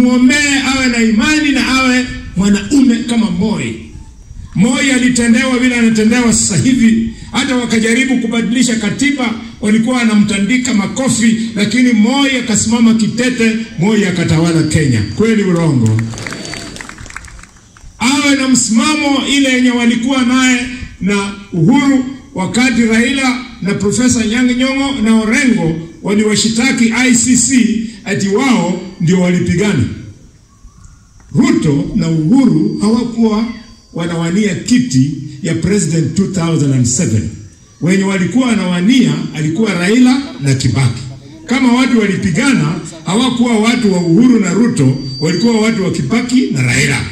wamwombee awe na imani na awe mwanaume kama Moi. Moi alitendewa vile anatendewa sasa hivi, hata wakajaribu kubadilisha katiba, walikuwa wanamtandika makofi, lakini Moi akasimama kitete, Moi akatawala Kenya. Kweli urongo? Awe na msimamo ile yenye walikuwa naye na Uhuru wakati Raila na Profesa Nyang' Nyong'o na Orengo waliwashitaki ICC ati wao ndio walipigana. Ruto na Uhuru hawakuwa wanawania kiti ya president 2007. Wenye walikuwa wanawania alikuwa Raila na Kibaki. Kama watu walipigana, hawakuwa watu wa Uhuru na Ruto, walikuwa watu wa Kibaki na Raila.